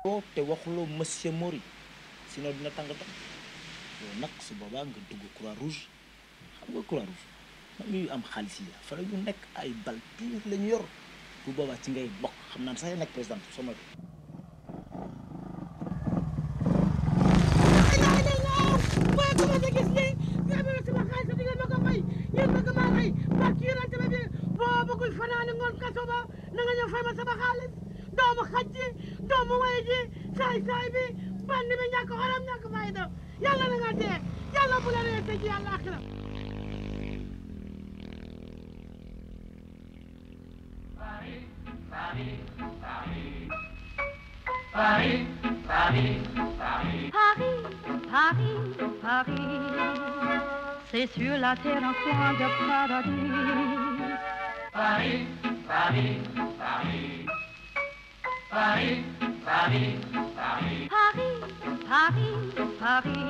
oo te waxuloo monsieur Mori sinon dina tàng tam yow nag su boobaa nga dugg croix rouge xam nga croix rouge man mi am xaalis yi fa la ñu nekk ay bal tuur la ñu yor bu boobaa ci ngay bokk xam naa ne sax ya nekk président sama waaye ku ma sa gis lii nga amee sama xaalis di ngeen ma ko fay yéen bëgg maa fay parce que yéen tamit bi boo bëggul fanaani ngoon kaso ba na nga ñëw fay ma sama xaalis doomu xaj ji doomu way ji saay saay bi bandi bi ñàkk xolam ñàkk fayda yàlla na nga dee yàlla bu la ree tëj yàlla akira Paris, Paris, Paris, c'est sur la terre un coin de paradis. Paris, Paris, Paris. Paris, Paris, Paris. Paris, Paris, Paris,